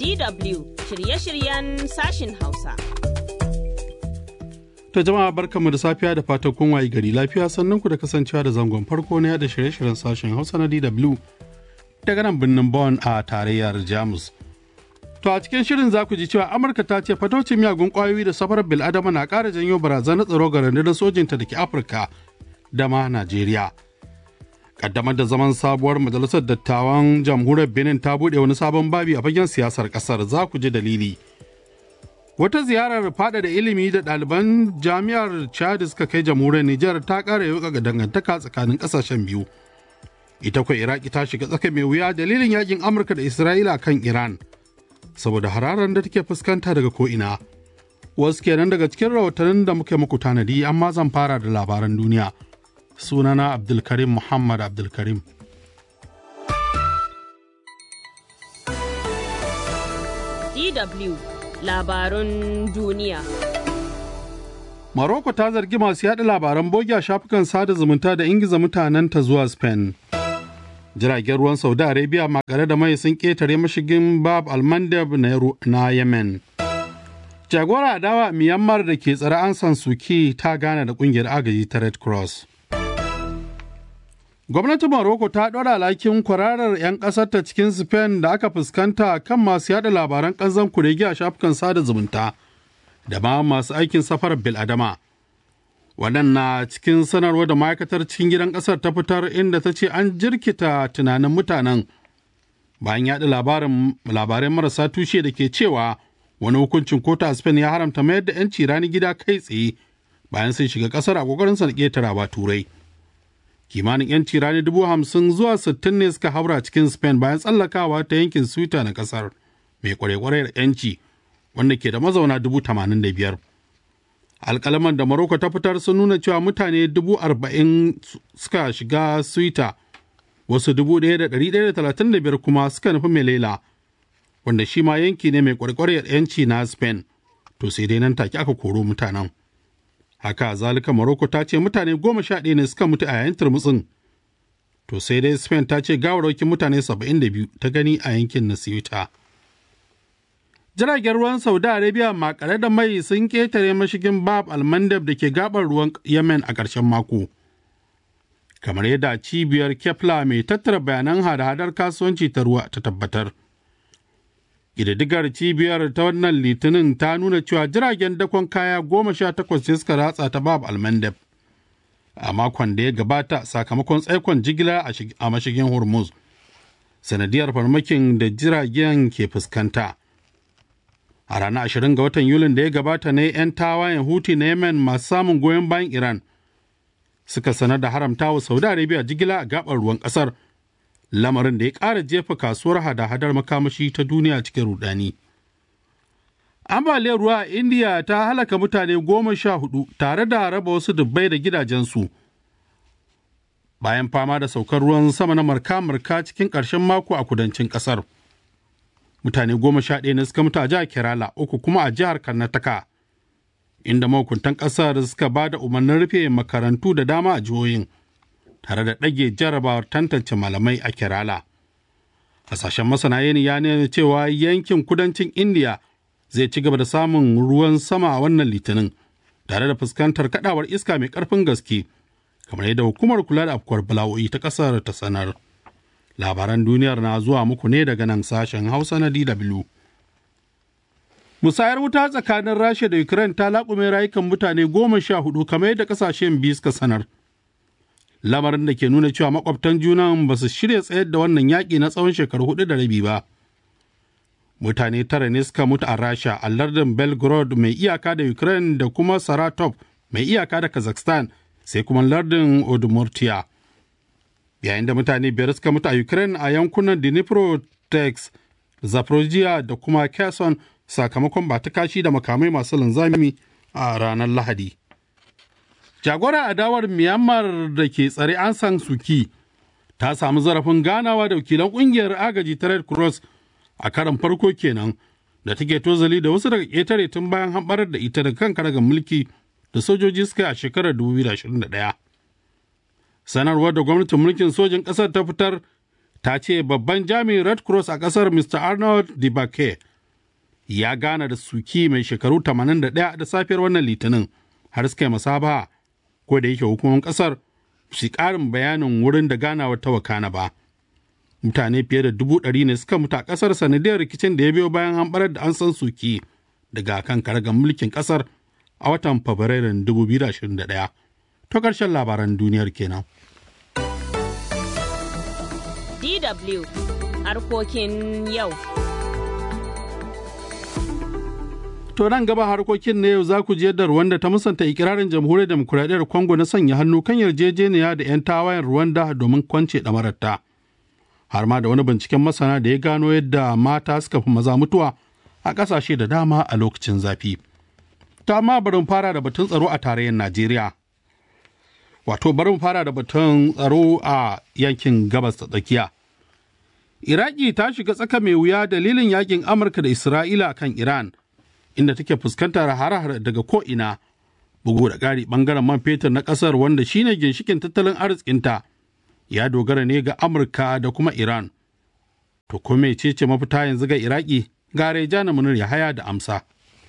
DW shirye-shiryen sashin Hausa. To jama'a barkanmu da safiya da fatan kun wayi gari lafiya sannan ku da kasancewa da zangon farko na yada shirye-shiryen sashen Hausa na DW daga nan birnin Bonn a tarayyar Jamus. To a cikin shirin za ku ji cewa Amurka ta ce fatocin miyagun kwayoyi da safarar bil'adama na ƙara janyo barazanar tsaro ga rundunar sojinta da ke Afirka da ma Najeriya. Kaddamar da zaman sabuwar majalisar dattawan jamhuriyar Benin ta buɗe wani sabon babi a fagen siyasar ƙasar za ku ji dalili. Wata ziyarar fada da ilimi da ɗaliban jami'ar Chad suka kai jamhuriyar Nijar ta ƙara yauka ga dangantaka tsakanin ƙasashen biyu. Ita kuwa Iraki ta shiga tsaka mai wuya dalilin yakin Amurka da Isra'ila kan Iran. Saboda hararar da take fuskanta daga ko'ina. Wasu kenan daga cikin rahotannin da muke muku tanadi amma zan fara da labaran duniya. Sunana Abdulkarim Muhammad Abdulkarim. DW labarun duniya. Maroko ta zargi masu yaɗa labaran bogi a shafukan sada zumunta da ingiza mutanenta zuwa Spain. Jiragen ruwan Saudi Arabia makare da mai sun ƙetare mashigin Bab Almandab na Yemen. Jagora adawa Myanmar da ke tsare an san suki ta gane da ƙungiyar agaji ta Red Cross. Gwamnatin Morocco ta ɗora alhakin kwararar 'yan ƙasarta cikin Spain da aka fuskanta kan masu yada labaran ƙanzan kuregi a shafukan sada zumunta da ma masu aikin safarar biladama. Waɗanna cikin sanarwa da ma'aikatar cikin gidan ƙasar ta fitar inda ta ce an jirkita tunanin mutanen bayan yaɗa labarai marasa tushe da ke cewa wani hukuncin kotu a Spain ya haramta mayar da 'yanci rani gida kai tsaye bayan sun shiga ƙasar a ƙoƙarinsa na ƙetarawa turai. kimanin 'yanci rani dubu hamsin zuwa sittin ne suka haura cikin spain bayan tsallakawa ta yankin swita na kasar mai kware-kware da 'yanci wanda ke da mazauna dubu tamanin da biyar alkalaman da maroko ta fitar sun nuna cewa mutane dubu arba'in suka shiga swita wasu dubu ɗaya da ɗari ɗaya da talatin da biyar kuma suka nufi melela wanda shi ma yanki ne mai kware-kware da 'yanci na spain to sai dai nan take aka koro mutanen haka zalika Morocco ta ce mutane goma sha ɗaya ne suka mutu a yayin turmutsin to sai dai Spain ta ce gawarwakin mutane saba'in da biyu ta gani a yankin na Ceuta. Jiragen ruwan Saudi Arabia makare da mai sun ketare mashigin Bab Almandab da ke gabar ruwan Yemen a ƙarshen mako. Kamar yadda cibiyar Kepler mai tattara bayanan hada-hadar kasuwanci ta ruwa ta tabbatar. ƙididdigar cibiyar ta wannan litinin ta nuna cewa jiragen dakon kaya goma sha takwas ce suka ratsa ta bab almandab a makon da ya gabata sakamakon tsaikon jigila a mashigin hormuz sanadiyar farmakin da jiragen ke fuskanta a ranar ashirin ga watan yulin da ya gabata ne 'yan tawayen huti na yemen masu samun goyon bayan iran suka sanar da haramta wa saudi arabia jigila a gabar ruwan kasar lamarin da ya ƙara jefa kasuwar hada-hadar makamashi ta duniya cikin rudani. Ambaliyar ruwa a Indiya ta halaka mutane goma sha hudu tare da raba wasu dubbai da gidajensu. Bayan fama da saukar ruwan sama na marka-marka cikin ƙarshen mako a kudancin ƙasar. Mutane goma sha ɗaya ne suka mutu a jihar Kerala, uku kuma a jihar Karnataka, inda mahukuntan ƙasar suka ba da umarnin rufe makarantu da dama a jihohin. tare da ɗage jarabawar tantance malamai a Kerala. Hasashen masana yanayi ya nuna cewa yankin kudancin Indiya zai ci gaba da samun ruwan sama a wannan litinin tare da fuskantar kadawar iska mai ƙarfin gaske kamar yadda hukumar kula da afkuwar bala'o'i ta ƙasar ta sanar. Labaran duniyar na zuwa muku ne daga nan sashen Hausa na DW. Musayar wuta tsakanin Rasha da Ukraine ta laƙume rayukan mutane goma sha hudu kamar yadda ƙasashen biyu suka sanar. lamarin da ke nuna cewa makwabtan junan ba su shirya tsayar da wannan yaƙi na tsawon shekaru hudu da rabi ba. Mutane tara ne suka mutu a Rasha a lardin Belgorod mai iyaka da Ukraine da kuma Saratov mai iyaka da Kazakhstan sai kuma lardin Udmurtia. Yayin da mutane biyar suka mutu a Ukraine a yankunan Dnipro, Tex, Zaporozhye da kuma Kherson sakamakon ba ta kashi da makamai masu linzami a ranar Lahadi. Jagorar adawar Myanmar da ke tsare an san suki ta samu zarafin ganawa da wakilan kungiyar agaji ta Red Cross a karan farko kenan da take tozali da wasu daga ƙetare tun bayan hamɓarar da ita da kan karagar mulki da sojoji suka yi a shekarar 2021. Sanarwar da gwamnatin mulkin sojin ƙasar ta fitar ta ce babban jami'in Red Cross a ƙasar Mr. Arnold Dibake ya gana da suki mai shekaru 81 da safiyar wannan litinin har suka yi masaba ko da yake hukumomin kasar su karin bayanin wurin da ganawa ta wakana ba mutane fiye da dubu ɗari ne suka mutu a kasar sanadiyar rikicin da ya biyo bayan an barar da an san suki daga kan karagar mulkin kasar a watan fabrairun 2021 to ƙarshen labaran duniyar kenan. DW harkokin yau. To nan gaba harkokin na yau za ku ji yadda Rwanda ta musanta ikirarin jamhuriyar demokuraɗiyyar Congo na sanya hannu kan yarjejeniya da 'yan tawayen Rwanda domin kwance ɗamararta. Har ma da wani binciken masana da ya gano yadda mata suka fi maza mutuwa a ƙasashe da dama a lokacin zafi. Ta amma bari fara da batun tsaro a tarayyar Najeriya. Wato bari mu fara da batun tsaro a yankin gabas ta tsakiya. Iraki ta shiga tsaka mai wuya dalilin yakin Amurka da Isra'ila kan Iran. inda take fuskantar hare-hare daga ko'ina bugu da ƙari ɓangaren man fetur na ƙasar wanda shine ginshikin tattalin arzikinta ya dogara ne ga amurka da kuma iran to kuma ce ce mafita yanzu ga iraki ga rejana munir yahaya da amsa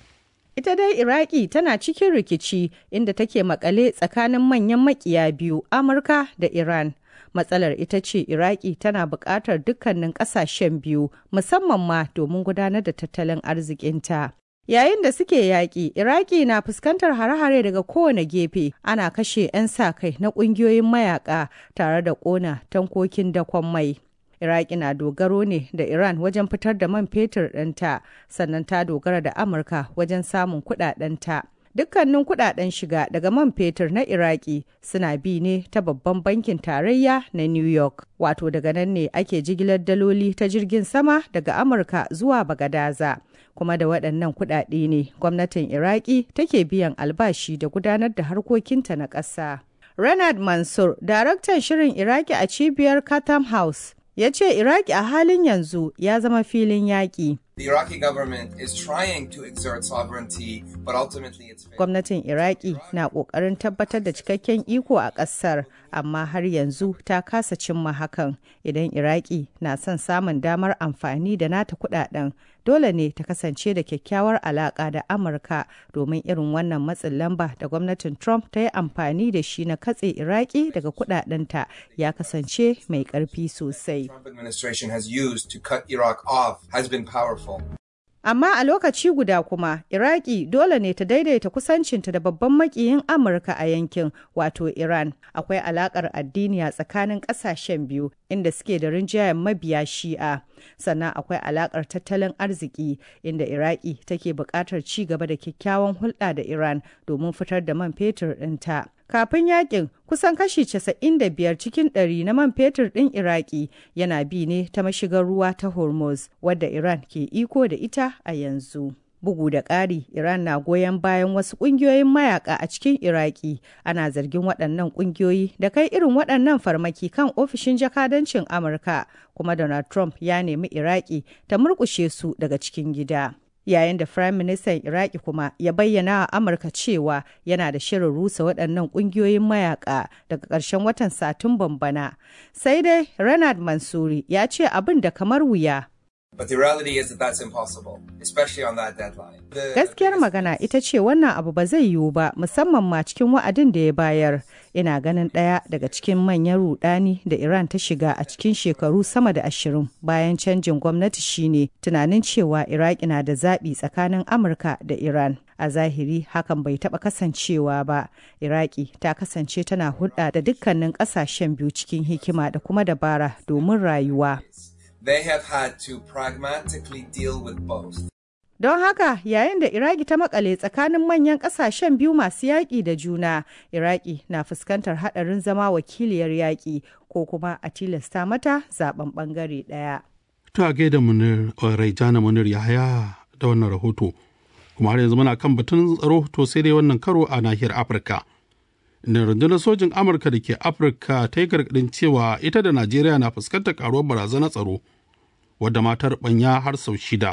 ita dai iraki tana cikin rikici inda take makale tsakanin manyan makiya biyu amurka da iran matsalar ita ce iraki tana buƙatar dukkanin ƙasashen biyu musamman ma domin gudanar da tattalin arzikinta Yayin da suke yaƙi, Iraki na fuskantar hare-hare daga kowane gefe, ana kashe 'yan sa-kai na ƙungiyoyin mayaƙa tare da ƙona tankokin dakon mai. Iraki na dogaro ne da Iran wajen fitar da man fetur ɗinta, sannan ta dogara da Amurka wajen samun kuɗaɗenta. Dukkanin kuɗaɗen shiga daga man fetur na Iraki suna bi ne ta babban bankin tarayya na New York. Wato daga nan ne ake jigilar daloli ta jirgin sama daga Amurka zuwa Bagadaza. kuma da waɗannan kuɗaɗe ne gwamnatin iraki take biyan albashi da gudanar da harkokinta na ƙasa. Renard Mansur, daraktan shirin Iraki a cibiyar Chatham House, ya ce Iraki a halin yanzu ya zama filin yaƙi. The Iraqi government is trying to exert sovereignty, but ultimately it's Gwamnatin Iraki na ƙoƙarin tabbatar da cikakken iko a ƙasar, amma har yanzu ta kasa cimma hakan. Idan Iraki na son samun damar amfani da nata kuɗaɗen, dole ne ta kasance da kyakkyawar alaƙa da Amurka domin irin wannan matsin lamba da gwamnatin Trump ta yi amfani da shi na katse Iraki daga kuɗaɗenta ya kasance mai ƙarfi sosai. Trump administration has used to cut Iraq off has been powerful. Amma a lokaci guda kuma, Iraki dole ne ta daidaita kusancinta da babban makiyin Amurka a yankin, wato Iran. Akwai alakar addini a tsakanin ƙasashen biyu, inda suke da rinjayen mabiya shi'a. Sannan akwai alakar tattalin arziki, inda Iraki take buƙatar ci gaba da kyakkyawan hulɗa da Iran domin fitar da man fetur ɗinta. Kafin yakin, kusan kashi 95 cikin ɗari na man fetur ɗin Iraki yana bi ne ta mashigar ruwa ta Hormuz, wadda Iran ke iko da ita a yanzu. Bugu da ƙari, Iran na goyon bayan wasu ƙungiyoyin mayaka a cikin Iraki. Ana zargin waɗannan ƙungiyoyi da kai irin waɗannan farmaki kan ofishin jakadancin Amurka, kuma Donald Trump ya nemi Iraki ta murƙushe su daga cikin gida. yayin da Firayim Ministan Iraki kuma ya bayyana a Amurka cewa yana da shirin rusa waɗannan ƙungiyoyin mayaka daga ƙarshen watan Satumban bana. Sai dai Renard Mansuri ya ce abin da kamar wuya. But the reality is that that's impossible, especially on that deadline. The- Gaskiyar magana ita ce wannan abu ba zai yiwu ba musamman ma cikin wa'adin da ya bayar. Ina ganin ɗaya daga cikin manyan rudani da Iran ta shiga a cikin shekaru sama da ashirin bayan canjin gwamnati shine tunanin cewa Iraki na da zaɓi tsakanin Amurka da Iran. A zahiri hakan bai taɓa kasancewa ba. Iraki ta kasance tana hulɗa da dukkanin ƙasashen biyu cikin hikima da kuma dabara domin rayuwa. They have had to pragmatically deal with both. Don haka yayin da Iraki ta makale tsakanin manyan kasashen biyu masu yaƙi da juna, Iraki na fuskantar haɗarin zama wakiliyar yaƙi ko kuma a tilasta mata zaben ɓangare ɗaya. ta gaida munir raijana munir yahaya da wannan rahoto kuma har yanzu muna kan batun tsaro to sai dai wannan karo a nahiyar afirka inda rundunar sojin amurka da ke afirka ta yi gargadin cewa ita da najeriya na fuskantar karuwar barazanar tsaro wadda matar banya har sau shida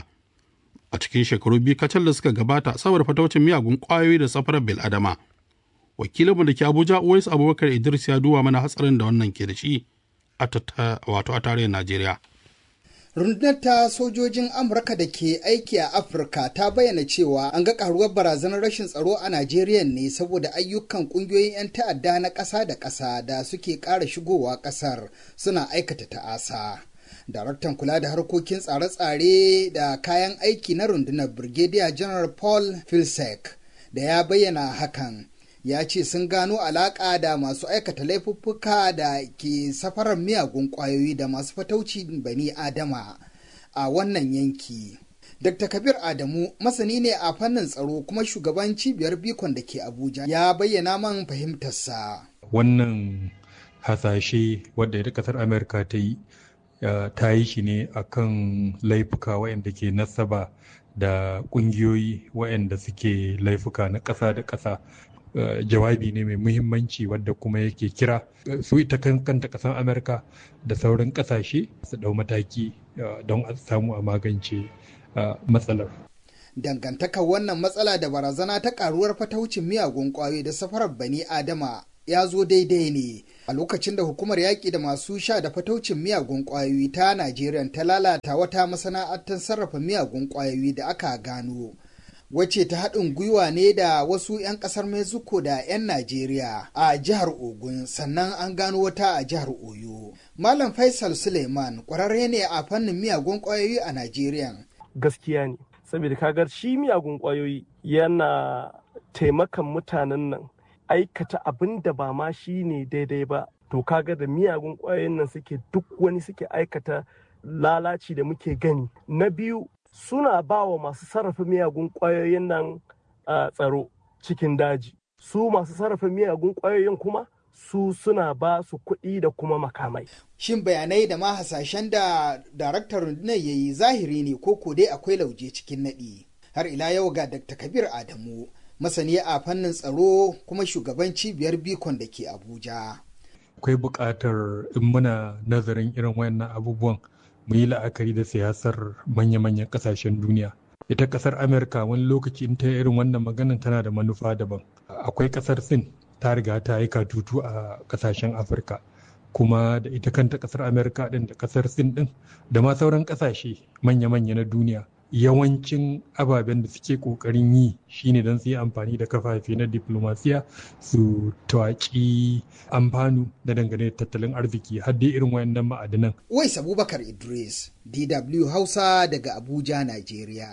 a cikin shekaru biyu kacal da suka gabata saboda fataucin miyagun kwayoyi da safarar bil'adama wakilinmu da ke abuja uwais abubakar idris ya duba mana hatsarin da wannan ke da shi a wato a tarayyar najeriya rundunar ta sojojin amurka da ke aiki a afirka ta bayyana cewa an ga karuwar barazanar rashin tsaro a najeriya ne saboda ayyukan kungiyoyin 'yan ta'adda na ƙasa da ƙasa da suke ƙara shigowa ƙasar suna aikata ta'asa daraktan kula da harkokin tsare-tsare da kayan aiki na rundunar brigadier general paul filsek da ya bayyana hakan ya ce sun gano alaƙa da masu aikata laifuffuka da ke safarar miyagun ƙwayoyi da masu fatauci bani adama a wannan yanki. Dr. Kabir Adamu masani ne a fannin tsaro kuma shugaban cibiyar bikon da ke Abuja ya bayyana man fahimtarsa. Wannan hasashe wadda ita kasar Amerika ta yi ta yi shi ne akan laifuka waɗanda ke nasaba da ƙungiyoyi waɗanda suke laifuka na ƙasa da ƙasa Uh, jawabi ne mai muhimmanci wadda kuma yake kira uh, su ita kanta kasar amurka da sauran kasashe su dau mataki uh, don a samu a magance matsalar dangantakar wannan matsala da barazana ta karuwar fataucin miyagun kwayoyi da safarar bani adama ya zo daidai ne a lokacin da hukumar yaƙi da masu sha da fataucin miyagun kwayoyi ta najeriya ta lalata wata masana'antar sarrafa miyagun kwayoyi da aka gano wacce ta haɗin gwiwa ne da wasu 'yan ƙasar Mexico da 'yan Najeriya a jihar Ogun sannan an gano wata a jihar Oyo. Malam Faisal Suleiman ƙwararre ne a fannin miyagun ƙwayoyi a Najeriya. Gaskiya ne, saboda kagar shi miyagun ƙwayoyi yana taimakan mutanen nan aikata abin da ba ma shi ne daidai ba. To kaga da miyagun ƙwayoyin nan suke duk wani suke aikata lalaci da muke gani. Na biyu suna ba wa masu sarrafa miyagun ƙwayoyin nan tsaro cikin daji su masu sarrafa miyagun ƙwayoyin kuma su suna ba su kuɗi da kuma makamai. Shin bayanai da ma hasashen da daraktar rundunar ya yi zahiri ne ko ko dai akwai lauje cikin naɗi. Har ila yau ga Dr. Kabir Adamu, masani a fannin tsaro kuma shugaban cibiyar Bikon da ke Abuja. Akwai buƙatar in muna nazarin irin wayannan abubuwan mu yi la'akari da siyasar manya-manyan kasashen duniya ita kasar amerika wani lokaci in ta irin wannan maganan tana da manufa daban akwai kasar sin ta riga ta yi katutu a kasashen afirka kuma da ita kanta kasar amerika din da kasar sin din da ma sauran kasashe manya-manya na duniya yawancin ababen da suke kokarin yi shine don su yi amfani da kafafe na diplomasiya su tawaki amfanu da dangane da tattalin arziki har dai irin wayannan ma'adanan. Wais Abubakar Idris, DW Hausa daga Abuja, Najeriya.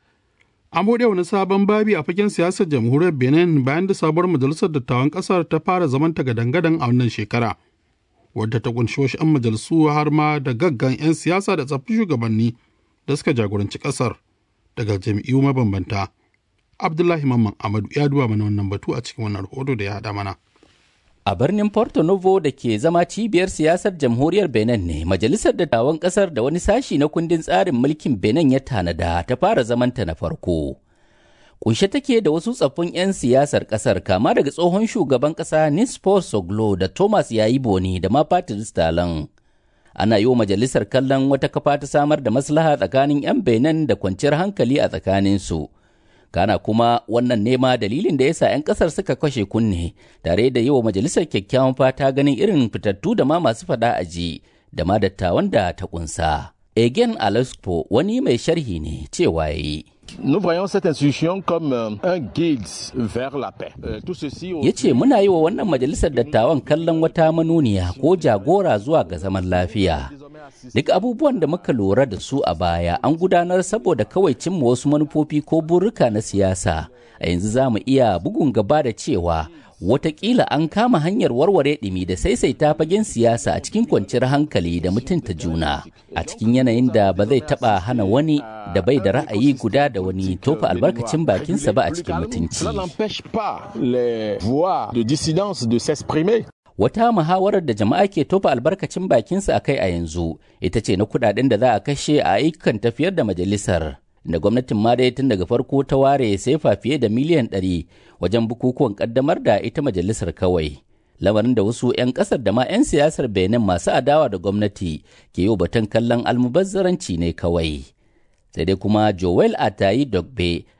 An buɗe wani sabon babi a fagen siyasar jamhuriyar Benin bayan da sabuwar majalisar dattawan ƙasar ta fara zaman ta gadan-gadan a wannan shekara. Wadda ta kunshi wasu 'yan majalisu har ma da gaggan 'yan siyasa da tsaffin shugabanni da suka jagoranci ƙasar daga jam'iyyu mabambanta. Abdullahi Mamman Amadu ya duba mana wannan batu a cikin wannan rahoto da ya haɗa mana. A birnin Porto Novo da ke zama cibiyar siyasar jamhuriyar Benin ne, Majalisar Dattawan ƙasar da wani sashi na kundin tsarin mulkin Benin ya tanada ta fara zamanta na farko. Kunshe take da wasu tsaffin 'yan siyasar ƙasar kama daga tsohon shugaban ƙasa Nispo Soglo da Thomas Yayi Boni da ma Patrice Talon. Ana yi wa majalisar kallon wata kafa ta samar da maslaha tsakanin 'yan Benin da kwanciyar hankali a tsakaninsu. kana kuma wannan nema dalilin da yasa 'yan kasar suka kashe kunne tare da yi wa majalisar kyakkyawan fata ganin irin fitattu da ma masu fada aji da ma dattawan da ta kunsa. Egen Alaspo wani mai sharhi ne cewa yayi. Nous voyons cette institution comme un guide vers la paix. Tout ceci Ya ce muna yi wa wannan majalisar dattawan kallon wata manuniya ko jagora zuwa ga zaman lafiya. Duk abubuwan da muka lura da su a baya an gudanar saboda kawai cimma wasu manufofi ko burruka na siyasa. A yanzu za mu iya bugun gaba da cewa watakila an kama hanyar warware ɗimi da saisaita fagen siyasa a cikin kwanciyar hankali da mutunta juna a cikin yanayin da ba zai taɓa hana wani da bai da ra'ayi guda da wani tofa albarkacin bakinsa ba a cikin mutunci. Wata muhawarar da jama'a ke tofa albarkacin bakinsa a kai a yanzu ita ce na kudaden da za a kashe a ayyukan tafiyar da majalisar. da gwamnatin ma dai tun daga farko ta ware sefa fiye da miliyan ɗari wajen bukukuwan ƙaddamar da ita majalisar kawai. Lamarin da wasu 'yan ƙasar da ma 'yan siyasar Benin masu adawa da gwamnati ke yi batun kallon almubazzaranci ne kawai. Sai dai kuma Joel Atayi Dogbe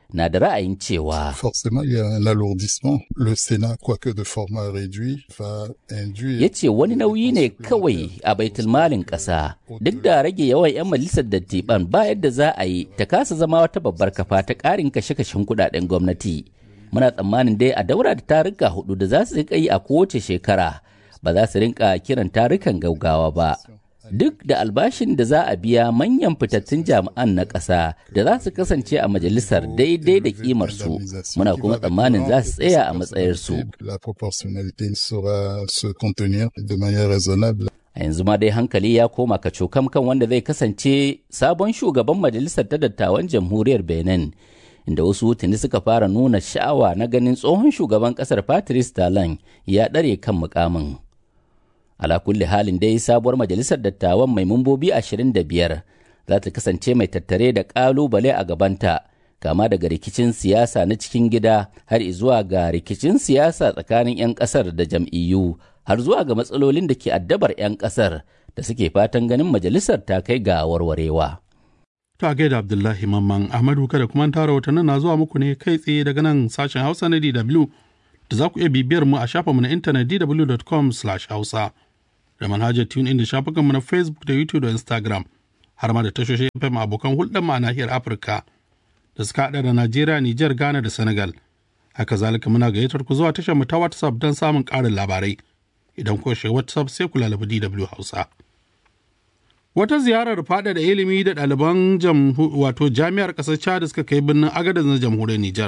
na da ra'ayin cewa Forcément, il y a un alourdissement. Le Sénat, quoique de format réduit, va induire... ya ce wani nauyi ne kawai a baitulmalin ƙasa duk da rage yawan 'yan majalisar dattiban ba yadda za a yi ta kasa zama wata babbar kafa ta ƙarin kashe-kashen kudaden gwamnati muna tsammanin dai a daura da taruka hudu da za su rika yi a kowace shekara ba za su rinka kiran tarukan gaugawa ba duk da albashin da za a biya manyan fitattun jami'an na ƙasa da za su kasance a majalisar daidai da kimarsu muna kuma tsammanin za su tsaya a matsayarsu La proportionnalité saura se contenir de manière raisonnable. a yanzu ma dai hankali ya koma kacokam kan wanda zai kasance sabon shugaban majalisar ta dattawan jamhuriyar benin inda wasu tuni suka fara nuna sha'awa na ganin tsohon shugaban kasar patrice talon ya ɗare kan mukamin ala kulli halin dai sabuwar majalisar dattawan mai mambobi 25 za ta kasance mai tattare da ƙalubale a gabanta kama daga rikicin siyasa na cikin gida har zuwa ga rikicin siyasa tsakanin 'yan ƙasar da jam'iyyu har zuwa ga matsalolin da ke addabar 'yan ƙasar da suke fatan ganin majalisar ta kai ga warwarewa. Ta gaida Abdullahi Mamman Ahmadu kada kuma tara watannin na zuwa muku ne kai tsaye daga nan sashen Hausa na DW da za ku iya bibiyar mu a shafinmu na intanet dw.com/hausa da manhajar tune in da shafukanmu na Facebook da YouTube da Instagram har ma da tashoshin FM abokan hulɗar mu a nahiyar Afirka da suka haɗa da Najeriya, Nijar, Ghana da Senegal. Haka zalika muna gayyatar ku zuwa tashar mu ta WhatsApp don samun ƙarin labarai. Idan ku shiga WhatsApp sai ku lalabi DW Hausa. Wata ziyarar faɗaɗa ilimi da ɗaliban wato jami'ar ƙasar Chad suka kai birnin Agadez na jamhuriyar Nijar.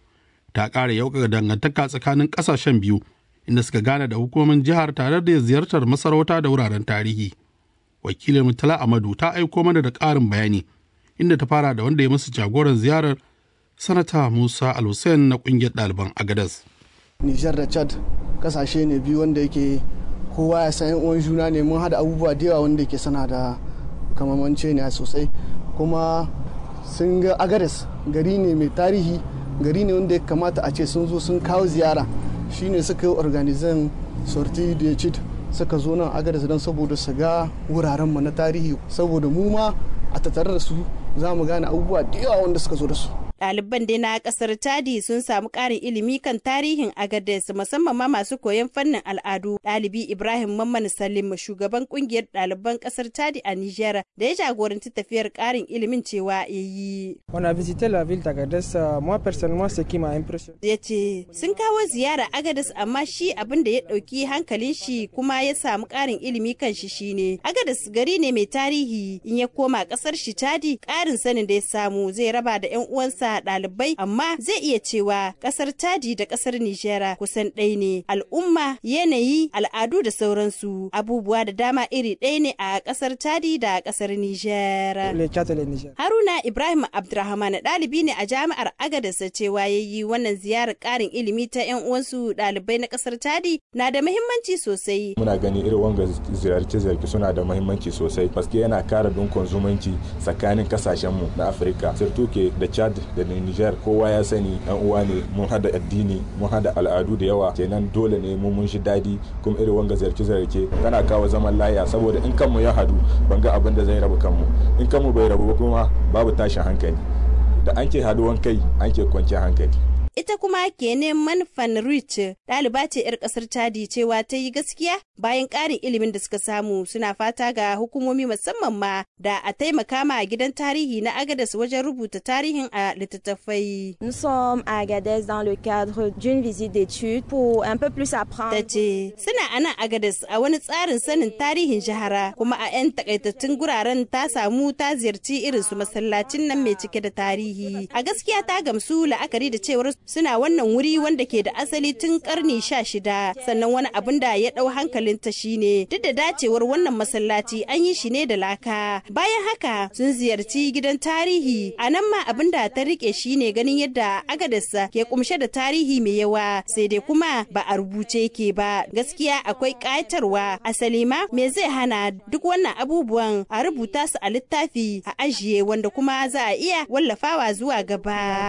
Ta ƙara yauƙa dangantaka tsakanin ƙasashen biyu inda suka gane da hukumomin jihar tare da ziyartar masarauta da wuraren tarihi. Wakilin Mutala Amadu ta aiko mana da ƙarin bayani inda ta fara da wanda ya musu jagoran ziyarar sanata Musa Al-Hussein na ƙungiyar ɗaliban Agadez. Nijar da Chad ƙasashe ne biyu wanda yake kowa ya san uwan juna ne mun hada abubuwa da yawa wanda ke sana da kamamance ne sosai kuma sun ga agares gari ne mai tarihi gari ne wanda ya kamata a ce sun zo sun kawo ziyara shine suka yi organizan sorti da cid suka zo nan agares don saboda su ga wuraren mu na tarihi saboda mu ma a tattare da su za mu gane abubuwa da yawa wanda suka zo da su Ɗaliban dai na ƙasar Chadi sun samu ƙarin ilimi kan tarihin Agadez musamman ma masu koyon fannin al'adu. Ɗalibi Ibrahim Mamman Salim shugaban ƙungiyar ɗaliban ƙasar Chadi a Nijar da ya jagoranci tafiyar ƙarin ilimin cewa ya yi. On a visité la ville d'Agadez, moi personnellement ce qui m'a impressionné. Ya ce sun kawo ziyara Agadez amma shi abin da ya ɗauki hankalin shi kuma ya samu ƙarin ilimi kan shi shine. Agadez gari ne mai tarihi in ya koma ƙasar shi Chadi ƙarin sanin da ya samu zai raba da 'yan uwansa sa ɗalibai amma zai iya cewa ƙasar Chadi da ƙasar Nijera kusan ɗaya ne al'umma yanayi al'adu da sauransu abubuwa da dama iri ɗaya ne a ƙasar Chadi da ƙasar Nijera. Haruna Ibrahim Abdurrahman ɗalibi ne a jami'ar Agadez cewa ya yi wannan ziyarar ƙarin ilimi ta 'yan uwansu ɗalibai na ƙasar Chadi na da muhimmanci sosai. Muna gani irin wanga ziyarce-ziyarce suna da muhimmanci sosai paske yana kara dunkon zumunci tsakanin kasashenmu na Afirka. Sirtuke da Chad da Niger kowa ya sani yan uwa ne mun hada addini mun hada al'adu da yawa kenan dole ne mu mun shi dadi kuma irin wanga ziyarce ziyarce tana kawo zaman laya saboda in kanmu ya hadu ban ga abin da zai rabu kanmu in kanmu bai rabu ba kuma babu tashin hankali da an ke haduwan kai an ke kwanciyar hankali ita kuma kene manfan rich ɗaliba ce 'yar ƙasar chadi cewa ta yi gaskiya bayan ƙarin ilimin da suka samu suna fata ga hukumomi musamman ma da a taimaka ma gidan tarihi na agadas wajen rubuta tarihin a littattafai. Nous sommes à Agadez dans le cadre d'une visite d'études pour un peu plus apprendre. Ta ce suna a nan agadas a wani tsarin sanin tarihin jihara kuma a 'yan takaitattun guraren ta samu ta ziyarci irin su masallacin nan mai cike da tarihi. A gaskiya ta gamsu la'akari da cewar suna wannan wuri wanda ke da asali tun karni sha shida sannan wani abin da ya ɗau hankalinta shine duk da dacewar wannan masallaci an yi shi ne da laka bayan haka sun ziyarci gidan tarihi a nan ma abin da ta rike shine ganin yadda agadarsa ke kumshe da tarihi mai yawa sai dai kuma ba a rubuce ke ba gaskiya akwai ƙayatarwa asali ma me zai hana duk wannan abubuwan a rubuta su a littafi a ajiye wanda kuma za a iya wallafawa zuwa gaba.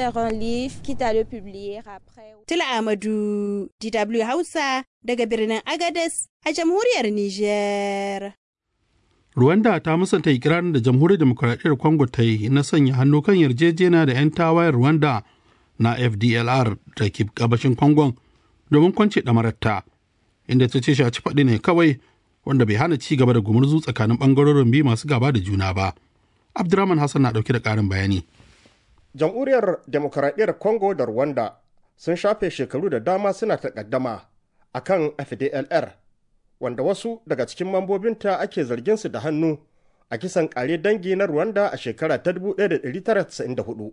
à le publier après. Tila Amadu, DW Hausa daga birnin Agadez a jamhuriyar Niger. Rwanda ta musanta ikirarin da jamhuriyar demokuraɗiyyar Congo ta yi na sanya hannu kan yarjejeniya da 'yan tawayen Rwanda na FDLR da ke gabashin Congon domin kwance ɗamararta, inda ta ce shaci faɗi ne kawai wanda bai hana ci gaba da gumurzu tsakanin ɓangarorin biyu masu gaba da juna ba. Abdurrahman Hassan na ɗauke da ƙarin bayani. Jamhuriyar demokuraɗiyyar Congo da Rwanda sun shafe shekaru da dama suna takaddama akan FDLR wanda wasu daga cikin mambobinta ake zargin su da hannu a kisan kare dangi na Rwanda a shekara ta 1994.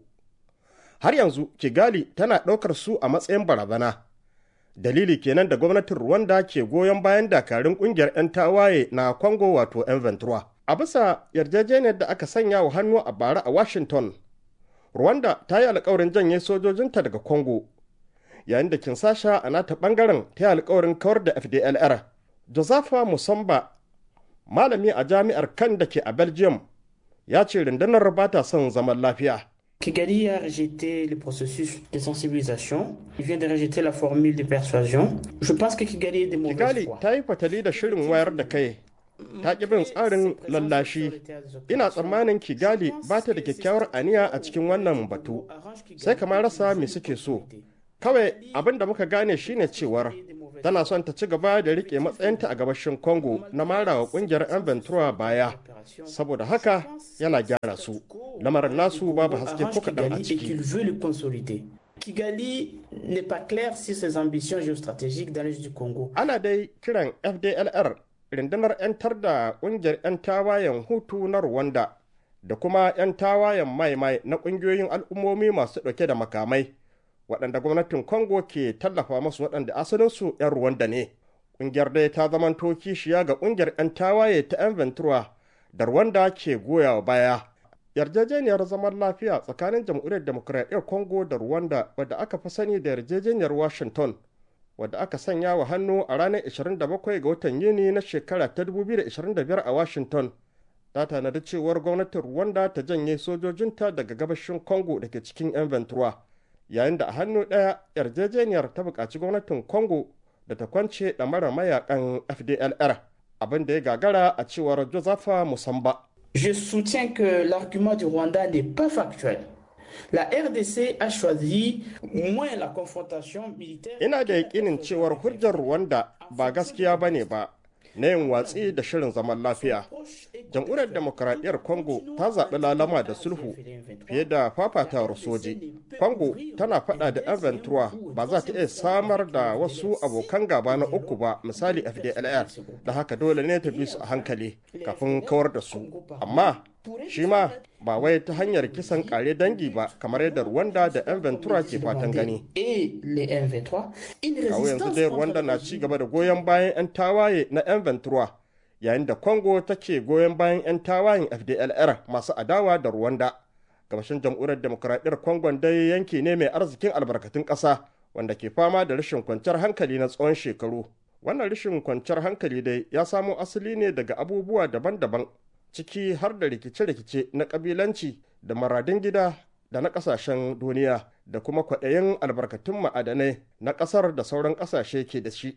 Har yanzu Kigali tana ɗaukar su a matsayin barazana. Dalili kenan da gwamnatin Rwanda ke goyon bayan dakarun ƙungiyar 'yan tawaye na Congo wato 'yan Ventura. A bisa yarjejeniyar da aka sanya wa hannu a bara a Washington, Rwanda ta yi alkawarin janye sojojinta daga Congo, yayin da Kinsasha a nata ɓangaren ta yi alkawarin kawar da FDLR. Josafa Musamba, malami a jami'ar kan da ke a Belgium, ya ce rundunar ba ta son zaman lafiya. Kigali a rejeté le processus de sensibilisation. Il vient de rejeter la formule de persuasion. Je pense que Kigali est de mauvaise Kigali foi. ta yi fatali da shirin wayar da kai. Ta ƙi bin tsarin lallashi. Ina tsammanin Kigali ba ta da kyakkyawar aniya a cikin wannan batu. Sai kamar rasa me suke so. Kawai abin da muka gane shine cewar tana son ta ci gaba da rike matsayinta a gabashin Congo na marawa kungiyar 'yan Ventura baya. Saboda haka yana gyara su. Lamarin nasu babu haske ko kaɗan a Kigali et ciki. qu'il veut le consolider. Kigali n'est pas clair sur ses ambitions géostratégiques dans l'est du Congo. Ana dai kiran FDLR rundunar 'yantar da ƙungiyar 'yan tawayen Hutu na Rwanda da kuma 'yan tawayen maimai na ƙungiyoyin al'ummomi masu ɗauke da makamai waɗanda gwamnatin Congo ke tallafa masu waɗanda asalinsu 'yan Rwanda ne. Ƙungiyar dai ta zamanto kishiya ga ƙungiyar 'yan tawaye ta 'yan Ventura da Rwanda ke goyawa baya. Yarjejeniyar zaman lafiya tsakanin Jamhuriyar Demokuraɗiyyar Congo da Rwanda wadda aka fi sani da yarjejeniyar Washington wadda aka sanya wa hannu a ranar 27 ga watan Yuni na shekara ta 2025 a Washington. Ta tanadi cewar gwamnatin Rwanda ta janye sojojinta daga gabashin Congo da ke cikin 'yan Ventura. Yayin da a hannu ɗaya yarjejeniyar ta buƙaci gwamnatin Congo da ta kwance ɗamara mayakan FDLR abin da ya gagara a cewar Josepha Musamba. Je soutiens que l'argument du Rwanda n'est pas factuel. La RDC a choisi moins la confrontation militaire. Ina da yakinin cewar hujjar Rwanda ba gaskiya ba ne ba na yin watsi da shirin zaman lafiya. Jamhuriyar Demokuraɗiyyar Congo ta zaɓi lalama da sulhu fiye da fafatawar soji. Congo tana faɗa da 'yan Ventura ba za ta iya samar da wasu abokan gaba na uku ba misali FDLR da haka dole ne ta bi su a hankali kafin kawar da su. Amma shi ma ba wai ta hanyar kisan kare dangi ba kamar yadda Rwanda da 'yan Ventura ke fatan gani. Et les M23, une Kawo yanzu résistance dai contre Rwanda na la ci gaba da goyon bayan 'yan tawaye na 'yan Ventura yayin da Congo take goyon bayan 'yan tawayen FDLR masu adawa da Rwanda. Gabashin jamhuriyar demokuraɗiyyar Congo dai yanki ne mai arzikin albarkatun ƙasa wanda ke fama da rashin kwanciyar hankali na tsawon shekaru. Wannan rashin kwanciyar hankali dai ya samo asali ne daga abubuwa daban-daban ciki har da rikice-rikice na ƙabilanci da maradin gida da na ƙasashen duniya da kuma kwaɗayin albarkatun ma'adanai na ƙasar da sauran ƙasashe ke da shi.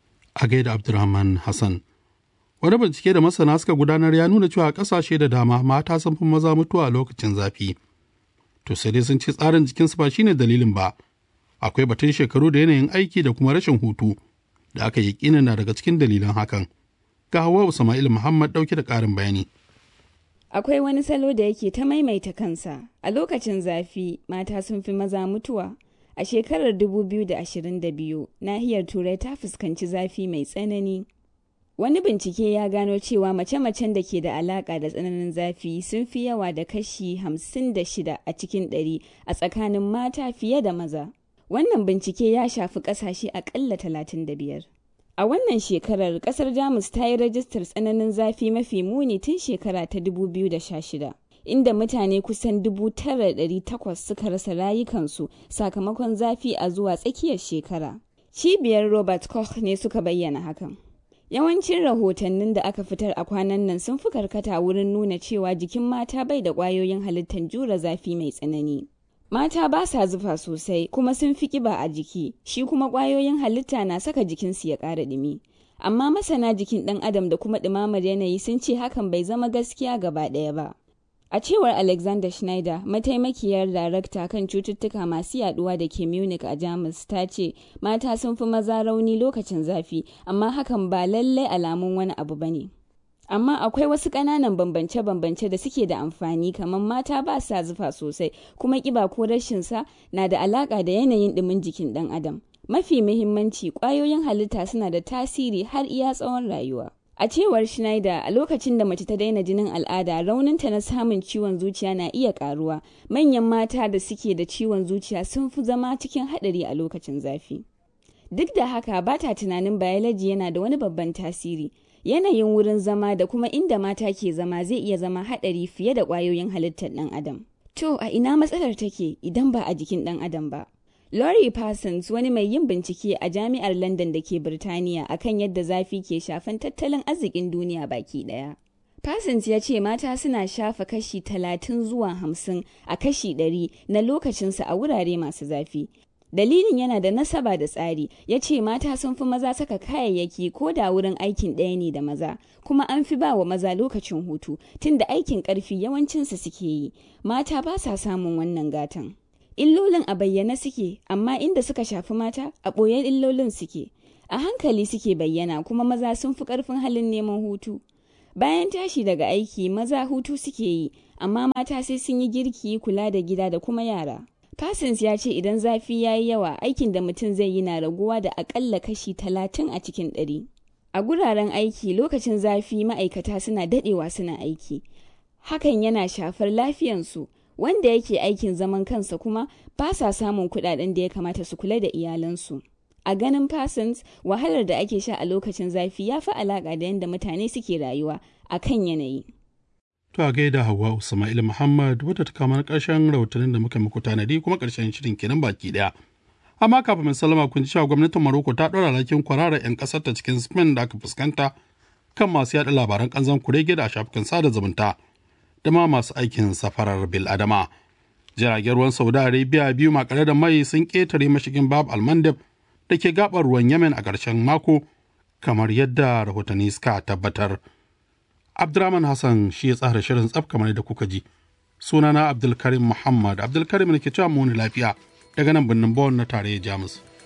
a gaida Abdulrahman Hassan. Wani bincike da masana suka gudanar ya nuna cewa ƙasashe da dama mata sun fi maza mutuwa a lokacin zafi. To sai dai sun ce tsarin jikinsu ba shine dalilin ba. Akwai batun shekaru da yanayin aiki da kuma rashin hutu da aka yi na daga cikin dalilan hakan. Ga Hawwa Sama'il Muhammad ɗauke da ƙarin bayani. Akwai wani salo da yake ta maimaita kansa. A lokacin zafi, mata sun fi maza mutuwa. A shekarar 2022, nahiyar Turai ta fuskanci zafi mai tsanani. Wani bincike ya gano cewa mace-macen da ke da alaƙa da tsananin zafi sun fi yawa da kashi 56 a cikin 100 a tsakanin mata fiye da maza. Wannan bincike ya shafi ƙasashe aƙalla 35. A wannan shekarar kasar Jamus ta yi rajistar tsananin zafi mafi muni tun shekara ta 2016, inda mutane kusan 9,800 suka rasa rayukansu sakamakon zafi a zuwa tsakiyar shekara. Cibiyar Robert Koch ne suka bayyana hakan. Yawancin rahotannin da aka fitar a kwanan nan sun fi karkata wurin nuna cewa jikin mata bai da ƙwayoyin halittar jure zafi mai tsanani. Mata ba sa zufa sosai kuma sun fi kiba a jiki, shi kuma ƙwayoyin halitta na saka jikinsu ya ƙara ɗumi. amma masana jikin ɗan adam da kuma ɗumamar yanayi sun ce hakan bai zama gaskiya gaba ɗaya ba. A cewar Alexander Schneider, mataimakiyar darakta kan cututtuka masu yaduwa da ke Munich a Jamus ta ce mata sun fi maza rauni lokacin zafi, amma hakan ba lallai alamun wani abu ba ne. Amma akwai wasu ƙananan bambance-bambance da suke da amfani kamar mata ba sa zufa sosai kuma ƙiba ko rashin sa na da alaƙa da yanayin ɗumin jikin ɗan adam. Mafi muhimmanci ƙwayoyin halitta suna da tasiri har iya tsawon rayuwa. A cewar Schneider, a lokacin da mace ta daina jinin al'ada, rauninta na samun ciwon zuciya na iya karuwa. Manyan mata da suke da ciwon zuciya sun fi zama cikin haɗari a lokacin zafi. Duk da haka ba ta tunanin biology yana da wani babban tasiri. Yanayin wurin zama da kuma inda mata ke zama zai iya zama haɗari fiye da ƙwayoyin halittar ɗan adam. To, a ina matsalar take idan ba a jikin ɗan adam ba? Laurie Parsons wani mai yin bincike a jami'ar London da ke Birtaniya akan yadda zafi ke shafan tattalin arzikin duniya baki daya. Parsons ya ce mata suna shafa kashi talatin zuwa hamsin a kashi ɗari na lokacinsu a wurare masu zafi. Dalilin yana da nasaba da tsari, ya ce mata sun fi maza saka kayayyaki ko da wurin aikin ɗaya ne da maza, kuma an fi ba wa maza lokacin hutu, tunda aikin ƙarfi yawancinsu suke yi, mata ba sa samun wannan gatan. illolin a bayyane suke amma inda suka shafi mata a ɓoyen illolin suke a hankali suke bayyana kuma maza sun fi ƙarfin halin neman hutu bayan tashi daga aiki maza hutu suke yi amma mata sai sun yi girki kula da gida da kuma yara Parsons ya ce idan zafi ya yi yawa aikin da mutum zai yi na raguwa da akalla kashi talatin a cikin ɗari. A guraren aiki lokacin zafi ma'aikata suna daɗewa suna aiki. Hakan yana shafar lafiyansu wanda yake aikin zaman kansa kuma ba sa samun kudaden da ya kamata su kula da iyalansu. A ganin Parsons, wahalar da ake sha a lokacin zafi ya fi alaƙa da yadda mutane suke rayuwa a kan yanayi. To a gaida Hauwa Usma'il Muhammad wadda ta kama ƙarshen rahotannin da muka muku tanadi kuma ƙarshen shirin kenan baki ɗaya. Amma kafin mai salama kun ji cewa gwamnatin Maroko ta ɗora alhakin kwararar 'yan ƙasar ta cikin Spain da aka fuskanta kan masu yaɗa labaran ƙanzan kurege da a shafukan sada zumunta. da ma masu aikin safarar bil'adama. Jiragen ruwan Saudi Arabia biyu makare da mai sun ƙetare mashigin Bab Almandab da ke gabar ruwan Yemen a ƙarshen mako kamar yadda rahotanni suka tabbatar. Abdurrahman Hassan shi ya tsara shirin tsaf kamar da kuka ji. Sunana Abdulkarim Muhammad Abdulkarim ne ke cewa mu lafiya daga nan birnin Bonn na tarayyar Jamus.